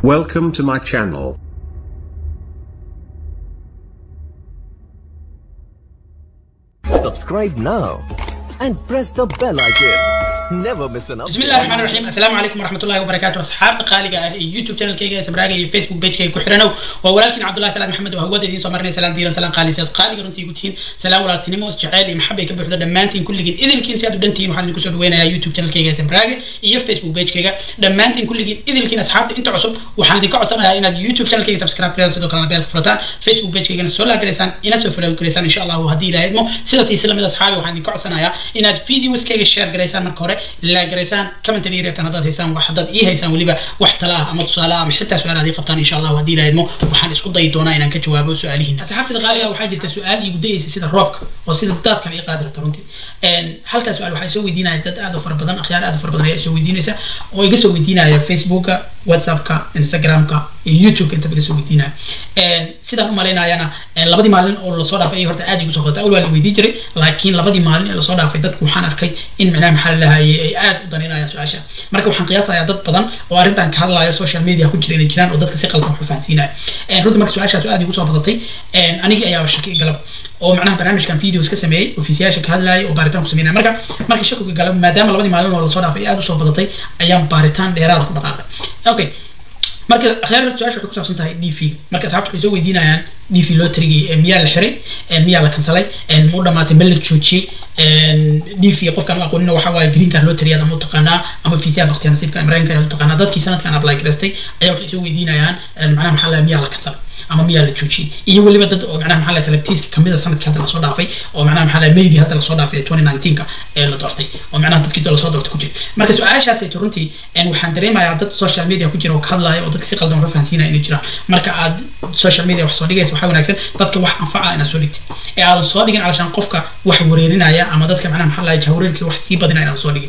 Welcome to my channel. Subscribe now and press the bell icon. Never miss an بسم الله الرحمن الرحيم السلام عليكم ورحمة الله وبركاته أصحاب قالقة يوتيوب channel كيجا سمراقة فيسبوك بيج كيجا كحرنو ولكن عبد الله سلام محمد وهو دين سمرني سلام ديران سلام قالي سيد قالقة رنتي قلتين سلام ولا تنمو جعالي محبة يكبر حدا دمانتين كل جين إذا كين سيادو دنتين وحنا نكسر وين يا يوتيوب channel كيجا سمراقة يا فيسبوك بيج كيجا دمانتين كل جين إذا كين أصحاب أنت عصب وحنا ديكو عصبنا إن يوتيوب channel كيجا سبسكرايب كذا سيدو كلام بيال فرطان فيسبوك بيج كيجا سولا كريسان إنا سوفلا كريسان إن شاء الله وهدي لا يدمو سيدا سيسلا من أصحابي وحنا ديكو عصبنا إن فيديوز كيجا شير كريسان مركورة لا كريسان كمنتري reebtaan haddaad haysaan wax haddaad ii haysaan weliba wax tala ah ama tusaale ah ama xitaa su-aal aad ii qabtaan insha allahu haddii la idmo waxaan isku dayi doonaa inaan ka jawaabo su-aalihiina asxaabtada qaaliga waxaa jirta su-aal iigu dayeysa sida roobka oo sida daadkan ii qaadi rabta runtii halkaa su-aal waxaa soo weydiinaya dad aad u fara badan akhyaar aad u fara badan ayaa soo weydiinaysa oo iga soo weydiinaya facebooka whatsappka instagramka iyo youtubeka intaba iga soo weydiinaya sidaan u malaynayana labadii maalin oo lasoo dhaafay ay horta aad igu soo badata awal waa la weydiin jiray laakiin labadii maalin ee lasoo dhaafay dadku waxaan arkay in macnaha maxaa la lahayay ay aad u danaynayaan su-aasha marka waxaan qiyaasayaa dad badan oo arrintan ka hadlaya social media ku jira inay jiraan oo dadka si qaldan wax u fahansiinaya runtii marka su-aashaas aad igu soo badatay anigii ayaaba shaki galab oo macnaha barnaamijkan videos ka sameeyey ofiisiyaasha ka hadlayay oo baaritaan ku sameynaya marka marka shakiga galab maadaama labadii maalin oo lasoo dhaafay aad usoo badatay ayaan baaritaan dheeraada ku dhaqaaqay okay marka akhyaar su-aasha waxay ku saabsan tahay d v marka asxaabta waxay soo weydiinayaan d v lotrigi miyaa la xiray miyaa la kansalay ma u dhamaatay ma la joojiyey d v qofkaan u aqoonina waxa waaye green card lottery ama utaqaanaa ama fiisiya baktiya nasiibka mareykanka ayaa utaqaanaa dadkii sanadkan apply garaystay ayaa waxay soo weydiinayaan macnaha maxaa laha miyaa la kansalay ama miyaa la joojiyey iyo weliba dad oo macnaha maxaa laha selectiska kamid a sanadkii hadda lasoo dhaafay oo macnaha maxaa laha meydii hadda lasoo dhaafay twenty nineteenka ee la doortay oo macnaha dadkii lasoo doortay ku jira marka su-aashaasayto runtii waxaan dareemayaa dad social media ku jira oo ka hadlaya oo dadka si qaldan wax u fahansiinaya inay jiraan marka aad social media wax soo dhigaysa waxaa wanaagsan dadka wax anfaca inaad soo dhigtid ee aadan soo dhigin calashaan qofka wax wareerinaya ama dadka macnaha maxaa laha jahwareerkii wax sii badinaya inaadan soo dhigin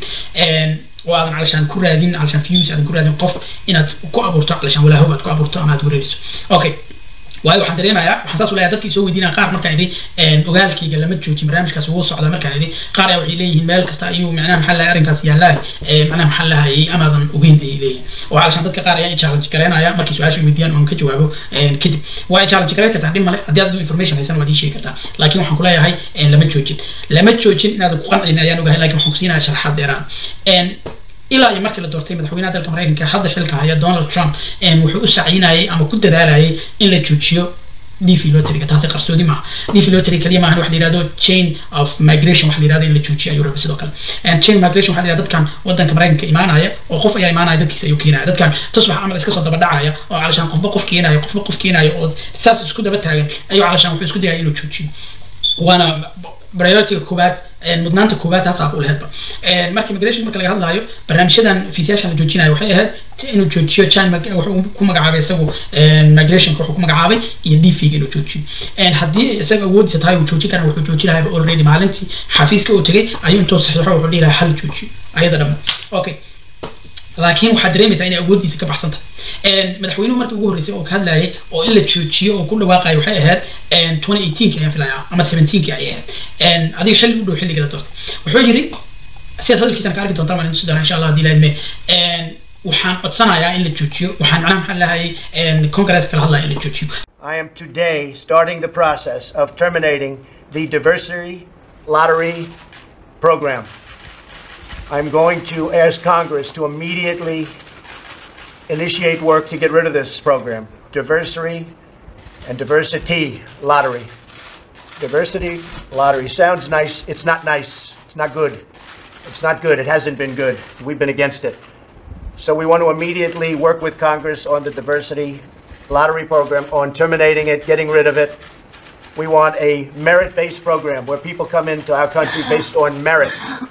oo aadan calashaan ku raadin calashaan views aadan ku raadin qof inaad ku abuurto calashaan walaahow aad ku abuurto ama aad wareeriso okay waayo waxaan dareemayaa waxaan saas u leeyahay dadkii soo weydiinaya qaar markaan idhi ogaalkayga lama joojin barnaamijkaas wuu socdaa markaan idhi qaar ayaa waxay leeyihiin meel kasta ayuu macnaha maxaa lahay arrinkaas yaallaa macnaha maxaa lahayay amaadan ogeyn ayay leeyihin oo calashaan dadka qaar ayaa i challenge gareynaya markay su-aasha weydiiyaan oon ka jawaabo kadib waa i challenge gareyn kartaa dhib male haddii aad information haysan waad ii sheegi kartaa laakiin waxaan ku leeyahay lama joojin lama joojin inaadan ku qancin ayaan ogahay laakiin waxaan ku siinaya sharaxaad dheeraan ilaa iyo markii la doortay madaxweynaha dalka mareykanka hadda xilka haya donald trump wuxuu u sacinayay ama ku dadaalayay in la joojiyo d v lotriga taasi qarsoodi maaha d v lotry kaliya maahan waxa la yihahdo chain of migration waxa la yihahdo in la joojiyo ayuu rabay sidoo kale chain migration waxa la yihahdo dadkan wadanka mareykanka imaanaya oo qof ayaa imaanaya dadkiisa ayuu keenaya dadkan tusbax camal iska soo daba dhacaya oo calashaan qofba qof keenayo qofba qof keenayo oo saas isku daba taagan ayuu calashaan wuxuu isku dayaya inuu joojiyo waana priority koowaad mudnaanta koowaad taasaa u laheedba marka immigration marka laga hadlaayo barnaamijyadan fiisiyaashan la joojinayo waxay ahayd inuu joojiyo chan wuxuu ku magacaabay isagu migrationka wuxuu ku magacaabay iyo d v inuu joojiyo haddii isaga awoodiisa tahay uu joojin kara wuxuu joojin lahaa already maalintii xafiiska uu tegay ayuu intuu saxiixo wuxuu dhihi lahaa hal joojiyo ayada dhamma okay laakiin waxaad dareemaysaa inay awooddiisa ka baxsan tahay madaxweynuhu markii ugu horreysay oo ka hadlayay oo in la joojiyo oo ku dhawaaqayo waxay ahayd twenty eighteenki ayaan filayaa ama seventeenki ayay ahayd adiga xilli u dhow xilliga la doortay wuxuu yidhi sidaad hadalkiisana ka arki doontaan waan isu doonaa insha allah haddii laadme waxaan codsanayaa in la joojiyo waxaan macnaha maxaa lahayay congress kala hadlaya in la joojiyo I am today starting the process of terminating the diversity lottery program. I'm going to ask Congress to immediately initiate work to get rid of this program. Diversity and diversity lottery. Diversity lottery sounds nice. It's not nice. It's not good. It's not good. It hasn't been good. We've been against it. So we want to immediately work with Congress on the diversity lottery program, on terminating it, getting rid of it. We want a merit-based program where people come into our country based on merit.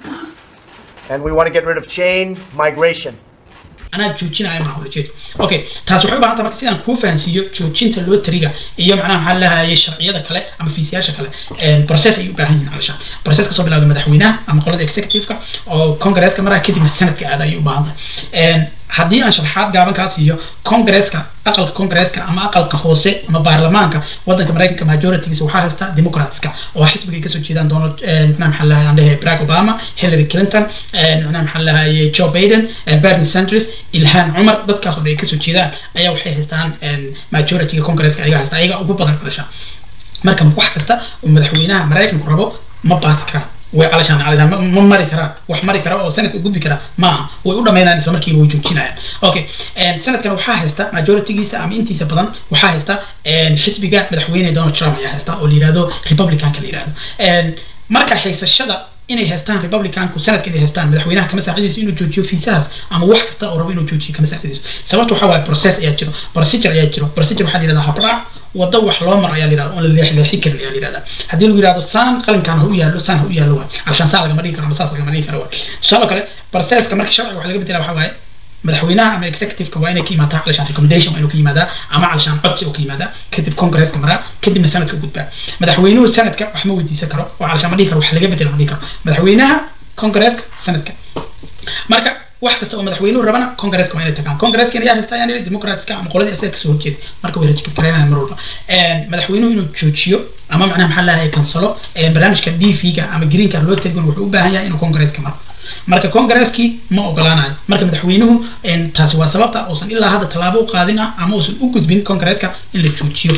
And we want to get rid of chain migration. anaa joojinaya maha ulajeedo okay taas waxay u baahan tahay marka sidaan kuu fahansiiyo joojinta loteriga iyo macnaha maxaa lahayay sharciyada kale ama fiisiyaasha kale process ay u baahan yihiin calashaan process kasoo bilawda madaxweynaha ama qolada executive-ka oo congresska maraha kadibna sanadka aada ayay u baahan tahay haddii aan sharaxaad gaaban kaa siiyo congresska aqalka congresska ama aqalka hoose ama baarlamaanka wadanka maraykanka majoritygiisa waxaa haysta democratska oo xisbigay kasoo jeedaan donald micnaha maxaa lahay aan leeyahay barack obama hillary clinton micnaha maxaa lahay joe biden bernie sanders ilhan cumar dadkaas oo dhan ay kasoo jeedaan ayaa waxay haystaan majorityga congresska ayaga haysta ayaga ugu badan dhalasha marka wax kasta oo madaxweynaha maraykanku rabo ma baasi karaan way calashaan calashaan ma mari karaan wax mari kara oo sanadka gudbi kara maaha way u dhamaynayaan isla markiiba way joojinayaan okay sanadkan waxaa haysta majoritygiisa ama intiisa badan waxaa haysta xisbiga madaxweyne donald trump ayaa haysta oo la yihahdo republicanka la yihahdo marka haysashada inay haystaan republicanku sanadka inay haystaan madaxweynaha kama saacidayso inuu joojiyo fiisahaas ama wax kasta oo rabo inuu joojiyo kama saacidayso sababta waxaa waaye process ayaa jiro procedure ayaa jiro procedure waxaa la yihahdaa habraac waddo wax loo maro ayaa la yihahda oon la leexleexin karin ayaa la yihahdaa haddii lagu yihahdo saan qalinkan ha u yaallo saan ha u yaallo waay alshaan saa lagama dhigi karo ama saas lagama dhigi karo waay tusaale kale processka marka sharciga waxa laga bedela waxaa waaye madaxweynaha ama executiveka waa inay ka yimaadaa calashaan recommendation waa inuu ka yimaadaa ama calashaan codsi oo ka yimaadaa kadib congresska maraa kadibna sanadka u gudbaa madaxweynuhu sanadka wax ma weydiisan karo oo calashaan ma dhihi karo wax laga bedela ma dhihi karo madaxweynaha congresska sanadka marka wax kasta oo madaxweynuhu rabana congresska waa inay tagaan congresska ayaa haysta ayaan yidhi democratska ama qoladii asaga kasoo horjeeda marka way rajikafkareynayan mar walba madaxweynuhu inuu joojiyo ama macnaha maxaa lahay kansalo barnaamijka d v ga ama green card loo tegon wuxuu u baahan yahay inuu congresska maro marka congresskii ma ogolaanayo marka madaxweynuhu taasi waa sababta uusan ilaa hadda tallaabo u qaadin ah ama uusan u gudbin congresska in la joojiyo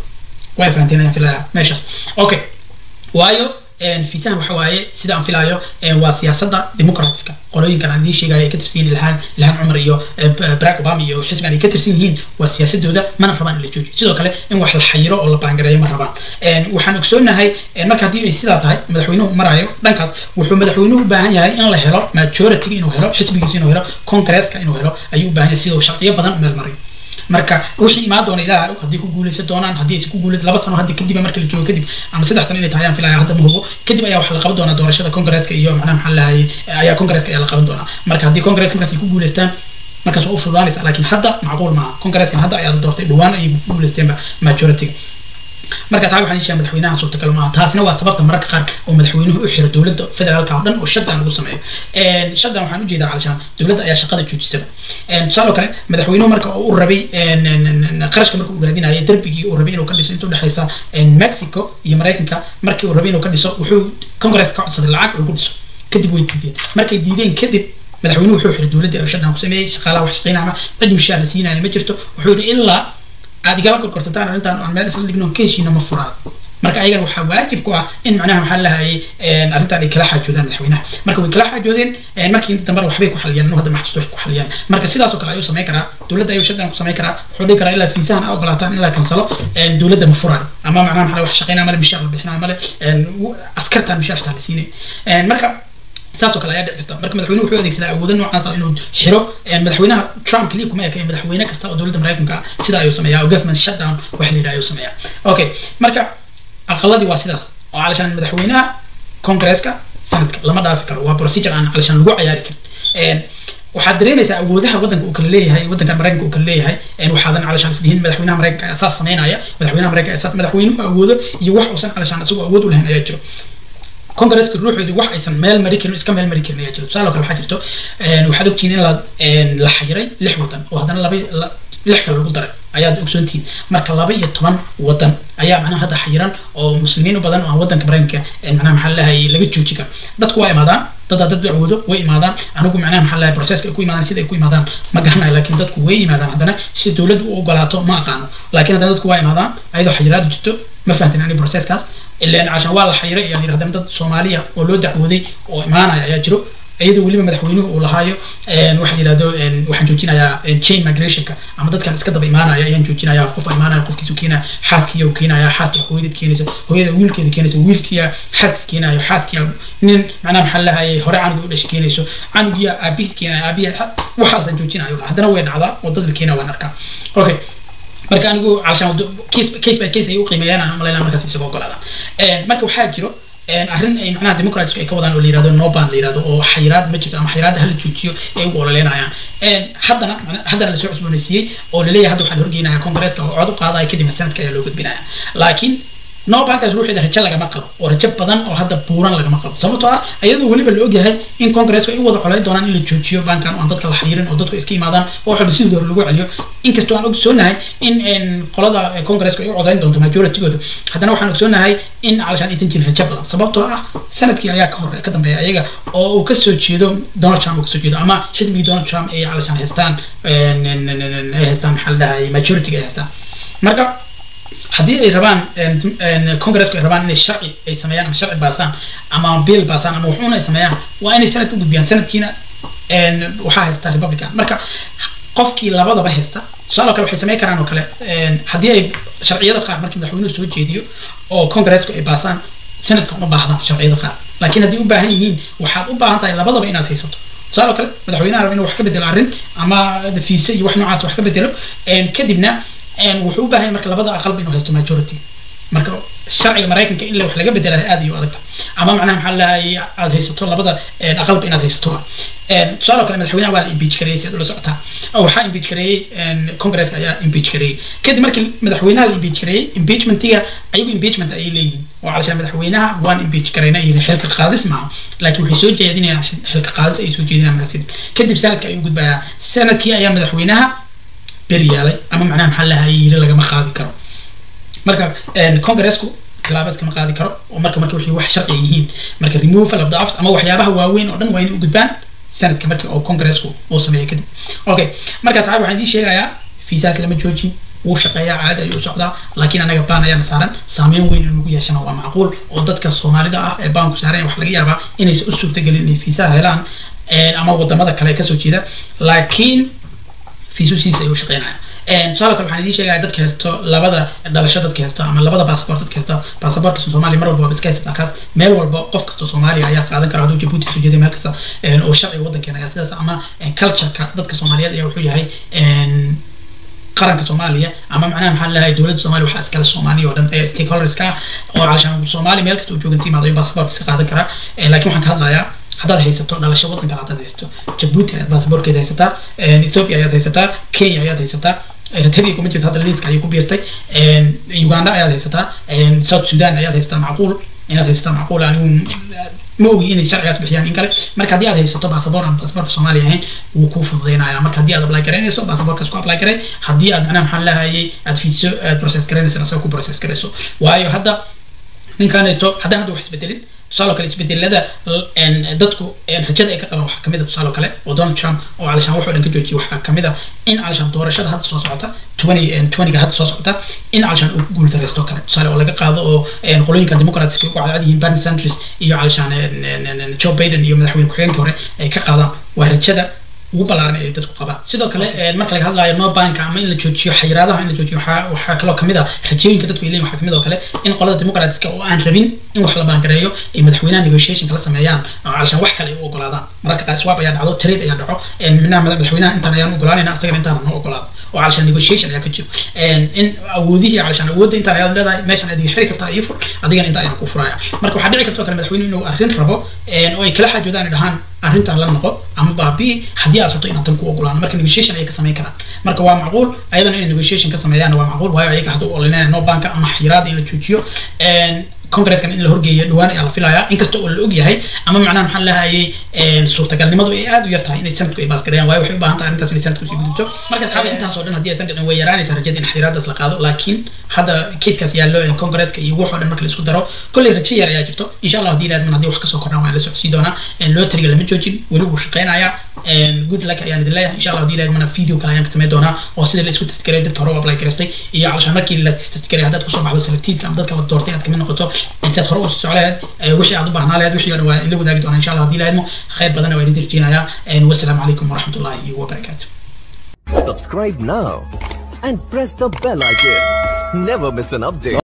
way fahanteen ayaan filaya meeshaas okay waayo fiisahan waxa waaye sida aan filaayo waa siyaasadda democratska qolooyinkan aan idiin sheegayo ay ka tirsan yihiin ilhaan ilhaan cumar iyo barack obama iyo xisbigan ay ka tirsan yihiin waa siyaasadooda mana rabaan in la joojiyo sidoo kale in wax la xayiro oo la baangareeyo ma rabaan waxaan ogsoonahay marka haddii ay sidaa tahay madaxweynuhu marayo dhankaas wuxuu madaxweynuhu u baahan yahay in la helo majority inuu helo xisbigiisa inuu helo congresska inuu helo ayuu u baahan yahay sida uu sharciyo badan u meel mariyo marka wixii imaan doona ilaah haddii ku guuleysan doonaan haddii aysan ku guuleysan laba sano haddi kadib marka la joogo kadib ama saddex sano inay tahay aan filaya hadda ma hubo kadib ayaa waxaa la qaban doonaa doorashada congresska iyo macnaha maxaa lahaye ayaa congresska ayaa la qaban doonaa marka haddii congresska markaas ay ku guuleystaan markaas waa u fududaanaysa laakiin hadda macquul maaha congreskan hadda ayaa la doortay dhowaan ayay ku guuleysteenba majority marka taa waxaan sheegay madaxweynaha suurtagal maaha taasina waa sababta mararka qaar oo madaxweynuhu u xiro dowladda federaalka oo dhan oo shutdown lagu sameeyo shutdown waxaan ujeedaa calashaan dowladda ayaa shaqada joojisaba tusaale kale madaxweynuhu marka uu rabay qarashka marka uu raadinayay derbigii uu rabay inuu ka dhiso inta udhexeysa mexico iyo maraykanka markii uu rabay inuu ka dhiso wuxuu congress ka codsaday lacag lagu dhiso kadib way diideen markay diideen kadib madaxweynuhu wuxuu xiray dowladda ayuu shutdown ku sameeyey shaqaalaha wax shaqeynaya cid mushaar la siinaya ma jirto wuxuu yidhi ilaa aad igala korkortataan arrintan aan meel isla dhigno keeshiina ma furaan marka ayagana waxaa waajib ku ah in macnaha maxaa lahayay arrintan ay kala xaajoodaan madaxweynaha marka way kala xaajoodeen markii inta dambena waxbay ku xaliyaan hadda maxsuusto waxay ku xaliyaan marka sidaas oo kale ayuu samayn karaa dowladda ayuu shaddan ku samayn karaa wuxuu dhihi karaa ilaa fiisahan a ogolaataan in la kansalo dowladda ma furaayo ama macnaha maxaa wax shaqeynaya male mishaar la bixinaya male askartan mishaar xitaa la siinay marka saas oo kale ayaa dhici karta marka madaxweynuhu wuxuu adeegsadaa awoodo noocaas ah inuu xiro madaxweynaha trump kaliya kuma eka madaxweyne kasta oo dowladda maraykanka ah sida ayuu sameeyaa oo government shutdown wax la yidhaha ayuu sameeyaa okay marka aqaladii waa sidaas oo calashaan madaxweynaha congresska sanadka lama dhaafi karo waa procedure aan calashaan lagu cayaari karin waxaad dareemaysaa awoodaha waddanka uu kala leeyahay waddanka maraykanka uu kala leeyahay waxaadan calashaan islihiin madaxweynaha maraykanka ayaa saas sameynaya madaxweynaha maraykanka ayaa saas madaxweynuhu awoodo iyo wax uusan calashaan isagoo awood u lahayn ayaa jiro congresska ruuxoodu wax aysan meel mari karin iska meel mari karin ayaa jiro tusaale kale waxaa jirto waxaad ogtihiin in la la xayiray lix wadan oo haddana laba lix kale lagu daray ayaad ogsoontihiin marka laba iyo toban wadan ayaa macnaha hadda xayiran oo muslimiin u badan oo aan wadanka maraykanka macnaha maxaa lahayay laga jooji karo dadku waa imaadaan dad dad awoodo way imaadaan anigu macnaha maxaa lahay processka ay ku imaadaan sida ay ku imaadaan ma garanayo laakiin dadku way imaadaan haddana si dowladdu u ogolaato ma aqaano laakiin haddana dadku waa imaadaan ayadoo xayiraadu jirto ma fahamtin ani processkaas ilaan cashan waa la xayiray ayaa yidhi haddana dad soomaaliya oo loo dacwooday oo imaanaya ayaa jiro iyadoo weliba madaxweynuhu uu lahaayo waxa la yidhahdo waxaan joojinayaa chain migrationka ama dadkan iska daba imaanaya ayaan joojinaya qofa imaanaya qofkiisu keenaya xaaskiya uu keenaya xaaska hooyadad keenayso hooyada wiilkeeda keenayso wiilkiya xaaskis keenayo xaaskiya nin macnaha maxaa lahayay hore canuga u dhashay keenayso canugiya aabihiis keenaya aabiya waxaasaan joojinayo haddana way dhacdaa oo dad la keenaya waan arkaa okay marka anigu calashaan case case by case ay u qiimeeyaan aan umalaynaa markaas isagoo ogolaada marka waxaa jiro arrin ay macnaha democratsku ay ka wadaan oo la yirahdo noban la yirahdo oo xayiraad ma jirto ama xayiraadda hala joojiyo ay ugu ololeynayaan haddana haddana lasoo cusboonaysiiyey oo laleeyahay hadda waxaa la horgeynaya congresska oo cod u qaadaya kadibna sanadka ayaa loo gudbinaya laakiin no bankaas ruuxeeda rajo lagama qabo oo rajo badan oo hadda buuran lagama qabo sababtoo ah iyadoo weliba la ogyahay in congressku ay u wada colayn doonaan in la joojiyo bankan oo aan dadka la xiriirin oo dadku iska imaadaan oo waxba sidii hore lagu celiyo inkastoo aan ogsoonahay in qolada congresska ay u codayn doonto majoritygooda haddana waxaan ogsoonahay in calashaan aysan jirin rajo badan sababtoo ah sanadkii ayaa ka hore ka dambeeya ayaga oo uu kasoo jeedo donald trump uu kasoo jeedo ama xisbigii donald trump ay calashaan haystaan ay haystaan maxaa la dhahay majority ay haystaan marka haddii ay rabaan congresska ay rabaan inay sharci ay sameeyaan ama sharci baasaan ama bill baasaan ama waxuuna ay sameeyaan waa inay sanadka u gudbiyaan sanadkiina waxaa haysta republican marka qofkii labadaba haysta tusaale kale waxay sameyn karaan oo kale haddii ay sharciyada qaar markii madaxweynuhu soo jeediyo oo congresska ay baasaan sanadka uma baahdaan sharciyada qaar laakiin haddii u baahan yihiin waxaad u baahan tahay labadaba inaad haysato tusaale kale madaxweynaha raba inuu wax ka bedelo arrin ama fiise iyo wax noocaas wax ka bedelo kadibna wuxuu u baahan yahay marka labada aqalba inuu haysto majority marka sharciga maraykanka in wax laga bedela aad iyo adagta ama macnaha maxaa lahay aad haysato labada aqalba inaad haysato tusaale kale madaxweynaha waa la impeach gareeyey si aad ula socotaa waxaa impeach gareeyey congresska ayaa impeach gareeyey kadib markii madaxweynaha la impeach gareeyey impeachmentiga ayagu impeachment ayay leeyihiin oo calashaan madaxweynaha waan impeach gareyna yiri xilka qaadis maaha laakiin waxay soo jeedinayaan xilka qaadis ay soo jeedinayaan markaas kadib kadib sanadka ayuu gudbayaa sanadkii ayaa madaxweynaha beri yaalay ama macnaha maxaa lahay yiri lagama qaadi karo marka congresku tilaabo iskama qaadi karo oo marka marka wixii wax sharci yihiin marka removal of the office ama waxyaabaha waaweyn oo dhan waa inay u gudbaan sanadka markii oo congresku uu sameeyay kadib okay marka saxaab waxaan idiin sheegayaa fiisaas lama joojin wuu shaqeeyaa caadi ayuu u socdaa laakiin anaga baan ayaana saaran saameyn weyn in lagu yeeshana waa macquul oo dadka soomaalida ah ee baanku saaran wax laga yaabaa inaysan u suurtagelin inay fiisaha helaan ama wadamada kale kasoo jeeda laakiin fiisusiisa ayuu shaqeynaya tusaale kale waxaan idiin sheegaya dadka haysto labada dhalasho dadka haysto ama labada basaboort dadka haysto basaboortka soomaaliya mar walba waa iska haysataa kaas meel walba qof kasta soomaaliya ayaa qaadan kara hadduu jabuuti kasoo jeeday meel kasta oo sharciga waddankeena ayaa sidaas ama cultureka dadka soomaaliyeed ayaa wuxuu yahay qaranka soomaaliya ama macnaha maxaa lahay dowladda soomaaliya waxaa iskale soomaaliya oo dhan ee stakeholderska oo calashaan soomaaliya meel kasta uu joogan timaado ayuu basaboortka iska qaadan karaa laakiin waxaan ka hadlayaa haddaad haysato dhalasho waddan kale haddaad haysato jabuuti ayaad baasaboorkeeda haysataa ethiopia ayaad haysataa kenya ayaad haysataa eritrea kuma jirto hadda liiska ayay ku biirtay uganda ayaad haysataa south sudan ayaad haysataa macquul inaad haysataa macquul anigu ma ogi inay sharcigaas bixiyaan in kale marka haddii aad haysato baasaboor aan baasaboorka soomaaliya ahayn wuu kuu fududeynaya marka haddii aad apply garaynayso baasaboorkaas ku apply garay haddii aad macnaha maxaa lahayay aad fiiso aad process garaynayso asaga ku process garayso waayo hadda ninkaneeto haddaan hadda wax isbedelin tusaale kale isbedelada dadku rajada ay ka qabaan waxaa kamid a tusaale kale oo donald trump oo calashaan wuxuu dhan ka joojiyay waxaa kamid a in calashaan doorashada hadda soo socota twenty twentyga hadda soo socota in calashaan uu guul dareysto kale tusaale oo laga qaado oo qolooyinka democratska ugu cadcad yihiin bernie sanders iyo calashaan joe biden iyo madaxweyne ku-xigeenkii hore ay ka qaadaan waa rajada ugu ballaaran ay dadku qabaan sidoo kale marka laga hadlayo no banka ama in la joojiyo xayiraadaha in la joojiyo waxaa waxaa kaloo kamid ah rajooyinka dadku ay leeyihin waxaa kamid oo kale in qolada democratska oo aan rabin in wax la baangareeyo ay madaxweynaha negotiation kala sameeyaan oo calashaan wax kale ay u ogolaadaan mararka qaar swap ayaa dhacdo trade ayaa dhaco minaha madaxweynaha intaan ayaan ogolaanayna asagana intaan noo ogolaado oo calashaan negotiation ayaa ka jiro in awoodihii calashaan awoodda intaan ayaad leedahay meeshaan adiga xiri kartaa iyo fur adigana intaa ayaan ku furaya marka waxaa dhici karta oo kale madaxweynuhu inuu arrin rabo oo ay kala xaajoodaan ay dhahaan arrintan la noqo ama baabi'i haddii aad rabto inaan tan ku ogolaan marka negotiation ayay ka samayn karaan marka waa macquul ayadana inay negotiation ka sameeyaan waa macquul waayo ayaga hadduu olinaya no banka ama xiraada in la joojiyo congreskan in la horgeeyo dhawaan ayaa la filayaa inkasta oo la og yahay ama macnaha maxaa lahayay suurtagalnimadu ay aad u yar tahay inay sanadku ay baasgareeyaan waayo waxay u baahan tahay arrintaas inay sanadku sii gudubto markaas xaga intaas oo dhan haddii aysan dhicin way yaraanaysaa rajada in xiraadaas la qaado laakiin hadda kaskaas yaallo congresska iyo wax oo dhan marka la isku daro kolley rajo yar ayaa jirto insha allah haddii ilaadman haddii wax kasoo kordhaan waan la socsii doonaa lotariga lama joojin weli wuu shaqeynayaa good luck ayaan idin leeyahay insha allah haddii ilaadmana video kale ayaan ka sameyn doonaa oo sida la isku testgaray dadka hore u apply garaystay iyo calashaan markii la testgaray haddaad kusoo baxdo selectiidka ama dadka la doortay aad kamid noqoto intaad hore usii soco lahayd wixii aad u baahnaa lahayd wixii o dhan waa ila wadaagi doonaa insha allah haddii ilaadmo khayr badana waa idin rajeynayaa wassalaamu calaykum waraxmatullahi wabarakaatu Subscribe now and press the bell icon. Never miss an update.